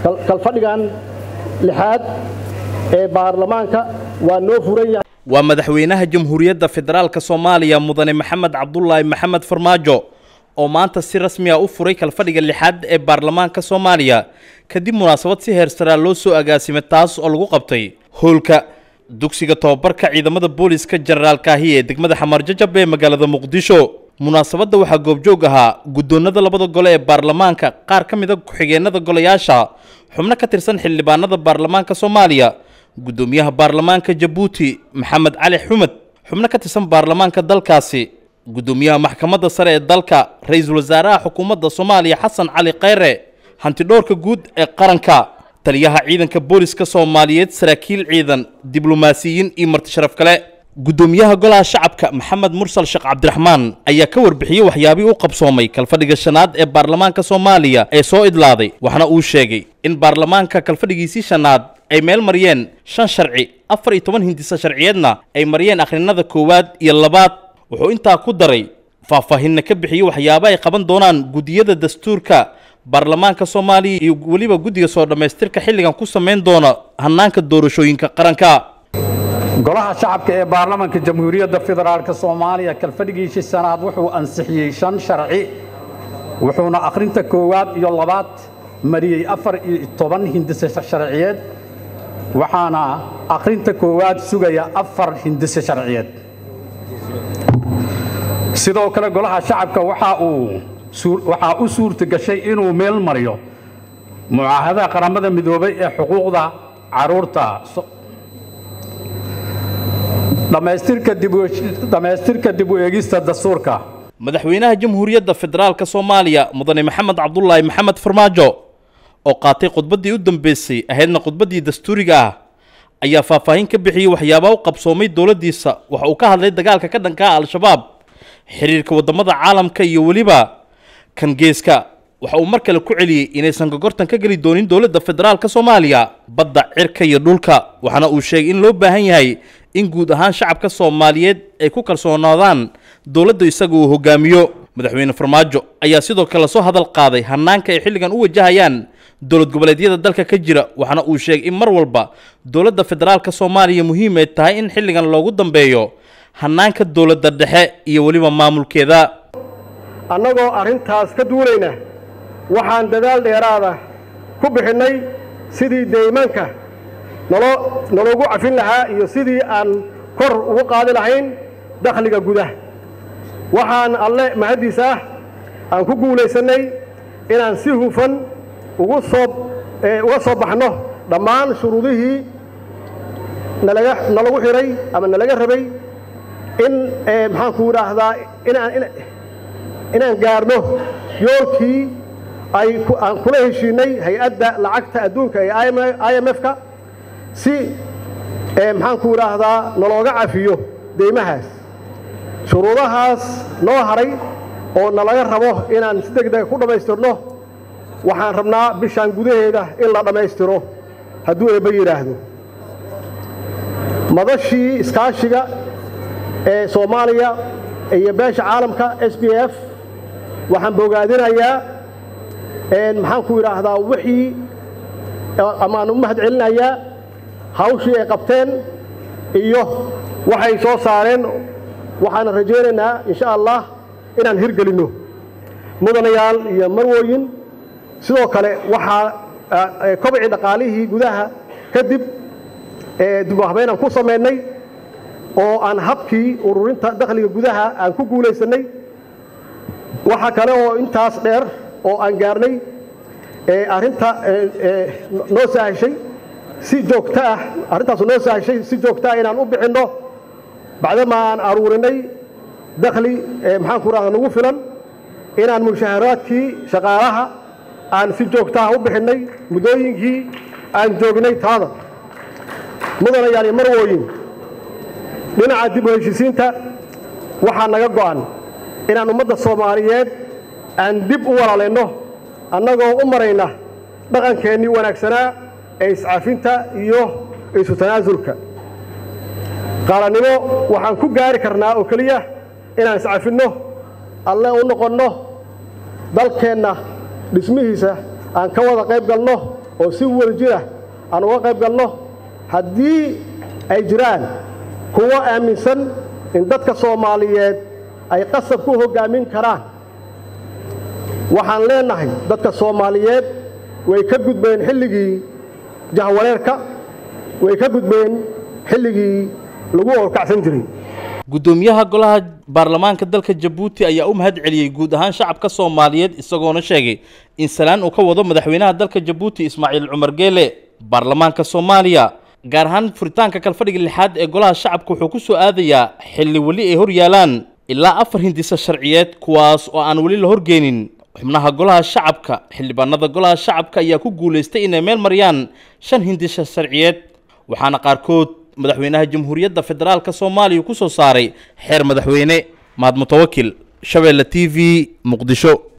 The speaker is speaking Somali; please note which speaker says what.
Speaker 1: kalfadhigan lixaad ee baarlamaanka waa noo furan yahay
Speaker 2: waa madaxweynaha jamhuuriyadda federaalka soomaaliya mudane maxamed cabdulaahi maxamed farmaajo oo maanta si rasmi ah u furay kalfadhiga lixaad ee baarlamaanka soomaaliya kadib munaasabad si heersaraa loo soo agaasimay taas oo lagu qabtay howlka dugsiga tobabarka ciidamada booliska jenaraal kaahiye ee degmada xamaarjajab ee magaalada muqdisho munaasabadda waxaa goobjoog ahaa guddoonada labada gole ee baarlamaanka qaar ka mida ku-xigeenada golayaasha xubno ka tirsan xildhibaanada baarlamaanka soomaaliya guddoomiyaha baarlamaanka jabuuti maxamed cali xumed xubno ka tirsan baarlamaanka dalkaasi guddoomiyaha maxkamadda sare ee dalka ra-iisul wasaaraha xukuumadda soomaaliya xasan cali khayre hantidhoorka guud ee qaranka taliyaha ciidanka booliska soomaaliyeed saraakiil ciidan diblomaasiyiin iyo marti sharaf kale guddoomiyaha golaha shacabka maxamed mursal sheekh cabdiraxmaan ayaa ka warbixiyey waxyaabihii u qabsoomay kalfadhiga shanaad ee baarlamaanka soomaaliya ee soo idlaaday waxna uu sheegay in baarlamaanka kalfadhigiisii shanaad ay meel mariyeen shan sharci afar iyo toban hindisa sharciyeedna ay mariyeen akhrinada koowaad iyo labaad wuxuu intaa ku daray faahfaahinna ka bixiyey waxyaaba ay qaban doonaan guddiyada dastuurka baarlamaanka soomaaliya iyo weliba guddiga soo dhammaystirka xilligan ku samayn doona hannaanka doorashooyinka qaranka
Speaker 3: golaha shacabka ee baarlamaanka jamhuuriyadda federaalk soomaaliya kalfadhigiisii sanaad wuxuu ansixiyey shan sharci wuxuuna akhrinta koowaad iyo labaad mariyey afar iyo toban hindise sharciyeed waxaana akhrinta koowaad sugaya afar hindise sharciyeed sidoo kale golaha shacabka waxa uu waxaa u suurta gashay inuu meel mariyo mucaahadaha qaramada midoobay ee xuquuqda carruurta dhammaystirka dib u eegista dastuurka
Speaker 2: madaxweynaha jamhuuriyadda federaalka soomaaliya mudane maxamed cabdulaahi maxamed farmaajo oo qaatay khudbaddii u dambeysay ahaydna khudbaddii dastuuriga ah ayaa faahfaahin ka bixiyey waxyaabaa u qabsoomay dowladdiisa waxa uu ka hadlay dagaalka ka dhanka ah al-shabaab xiriirka waddamada caalamka iyo weliba kan geeska waxa uu mar kale ku celiyey inaysan gogortan ka geli doonin dowladda federaalka soomaaliya badda cirka iyo dhulka waxaana uu sheegay in loo baahan yahay in guud ahaan shacabka soomaaliyeed ay ku kalsoonaadaan dowladda isaga uu hogaamiyo madaxweyne farmaajo ayaa sidoo kale soo hadal qaaday hannaanka ay xilligan u wajahayaan dowlad goboleedyada dalka ka jira waxaana uu sheegay in mar walba dowladda federaalka soomaaliya muhiim ay tahay in xilligan loogu dambeeyo hannaanka dowladda dhexe iyo weliba maamulkeeda
Speaker 1: annagoo arrintaas ka duulayna waxaan dadaal dheeraada ku bixinnay sidii deymaanka nolo nologu cafin lahaa iyo sidii aan kor ugu qaadi lahayn dakhliga gudaha waxaan alle mahaddiis ah aan ku guulaysannay inaan si hufan ugu soo uga soo baxno dhammaan shuruudihii nalaga nalagu xidhay ama nalaga rabay in maxaanku idhaahdaa inaan inaan gaarno yoolkii ay aan kula heshiinay hay-adda lacagta adduunka ee i m f-ka si maxaanku idhaahdaa nalooga cafiyo deymahaas shuruudahaas noo haray oo nalaga rabo inaan si deg dega ku dhammaystirno waxaan rabnaa bishaan gudaheeda in la dhammaystiro hadduu eebba yidhaahdo madashii iskaashiga ee soomaaliya iyo beesha caalamka s b f waxaan bogaadinayaa maxaanku idhaahdaa wixii amaan u mahad celinayaa hawshii ay qabteen iyo waxay soo saareen waxaana rajaynaynaa insha allah inaan hirgelinno mudanayaal iyo marwooyin sidoo kale waxaa kobcii dhaqaalihii gudaha kadib dib u habeynaan ku samaynay oo aan habkii ururinta dakhliga gudaha aan ku guulaysannay waxa kale oo intaas dheer oo aan gaarnay arrinta noo sahashay si joogto ah arrintaasu noo sahashay si joogto ah inaan u bixinno bacdama aan aruurinay dakhli maxaanku rahda nagu filan inaan mushaharaadkii shaqaalaha aan si joogtaha u bixinnay muddooyinkii aan joognay taada mudanayaal iyo marwooyin dhinaca dib u heshisiinta waxaa naga go'an inaan ummadda soomaaliyeed aan dib u walaalayno annagoo u marayna dhaqankeennii wanaagsanaa ee iscafinta iyo isu tanaasulka qaalannimo waxaan ku gaari karnaa oo keliya inaan iscafinno alle u noqonno dalkeenna dhismihiisa aan ka wada qayb galno oo si wadajirah aan uga qayb galno haddii ay jiraan kuwo aaminsan in dadka soomaaliyeed ay qasab ku hoggaamin karaan waxaan leenahay dadka soomaaliyeed way ka gudbeen xilligii jahwareerka way ka gudbeen xilligii lagu orkacsan jiray
Speaker 2: guddoomiyaha golaha baarlamaanka dalka jabuuti ayaa u mahad celiyey guud ahaan shacabka soomaaliyeed isagoona sheegay in salaan uu ka wado madaxweynaha dalka jabuuti ismaaciil cumar geele baarlamaanka soomaaliya gaar ahaan furitaanka kalfadhiga lixaad ee golaha shacabka wuxuu ku soo aadayaa xilli weli ay hor yaalaan ilaa afar hindisa sharciyeed kuwaas oo aan weli la horgeenin xubnaha golaha shacabka xildhibaanada golaha shacabka ayaa ku guulaystay inay meel mariyaan shan hindisa sharciyeed waxaana qaarkood madaxweynaha jamhuuriyadda federaalka soomaaliya ku soo saaray xeer madaxweyne mahad mutawakil shabeelle t v muqdisho